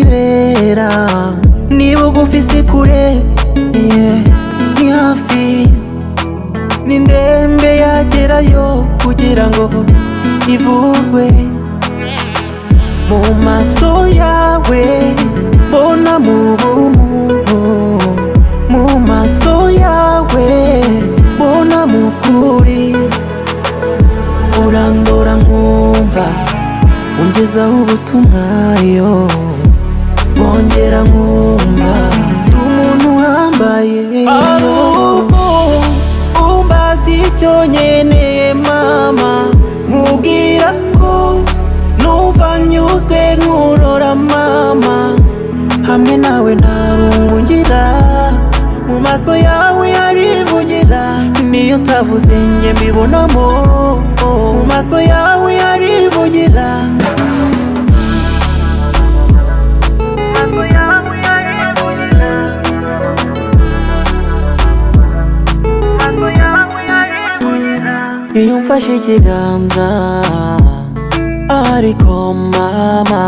ahibera ni bugufi si kure yeah, ni hafi ni ndembe yagerayo kugira ngo ivurwe mu maso yawe mbona mu bumuntu mu maso yawe mbona mu kuri urandora nkumva ungezaho ubutumwa yo bongera nkumva ndi umuntu uhambaye ari ubu umbaza icyo nkeneye mama mubwira ko numva nyuzwe nkurora mama hamwe nawe nta rungu ngira mu maso yawe harivugira niyo utavuze njye mbibonamo mu maso yawe harivugira iyo mfashe ikiganza ariko mama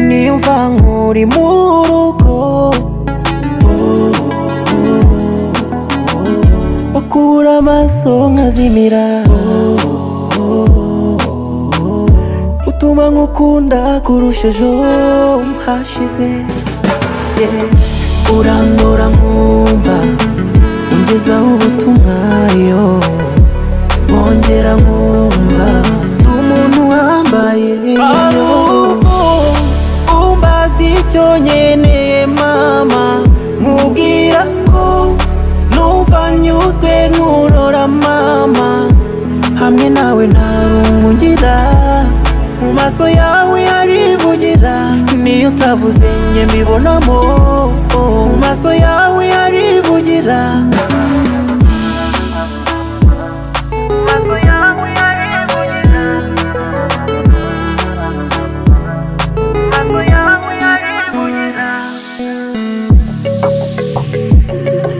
niyo mva nkuri mu rugo ukubura amaso nkazimira utuma nkukunda kurusha ejo hashize Yeah. urandora nkumva ungezaho ubutumwa yo bongera nkumva ndi umuntu uhambaye ahubwo umbaza icyo nkeneye mama mubwira ko numva nyuzwe nkurora mama hamwe nawe nta rungu ngira mu maso yawe harivugira niyo utavuze njye mbibonamo mu maso yawe harivugira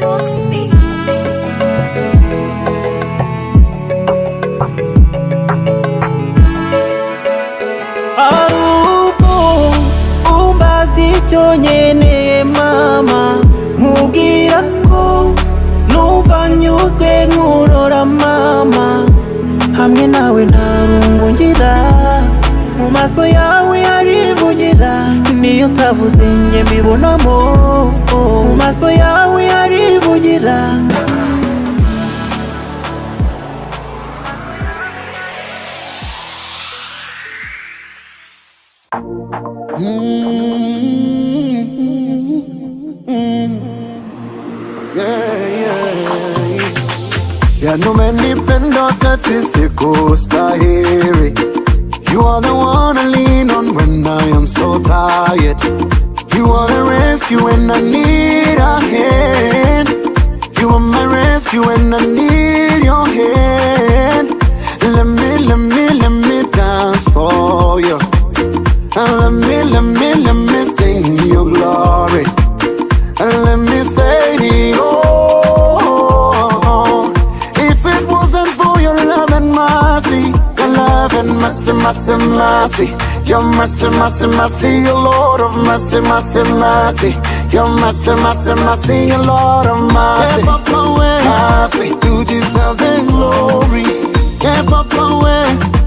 Rocks Beat. ari ubwo umbaza icyo nkeneye mama mubwira ko numva nyuzwe nkurora mama hamwe nawe nta rungu ngira mu maso yawe harivugira niyo utavuze njye mbibonamo mu maso yawe harivugira Ya numenipenda wakati sikustahiri You are the one I lean on when I am so tired You are the rescue when I need a hand You are my rescue when I need your hand Let me, let me, let me dance for you And let me, let me, let me sing your glory and let me say it all. If it wasn't for your love and mercy, your love and mercy, mercy, mercy, your mercy, mercy, mercy, your Lord of mercy, mercy, mercy, your mercy, mercy, mercy, your Lord of mercy. Have mercy, you deserve the glory. Have mercy.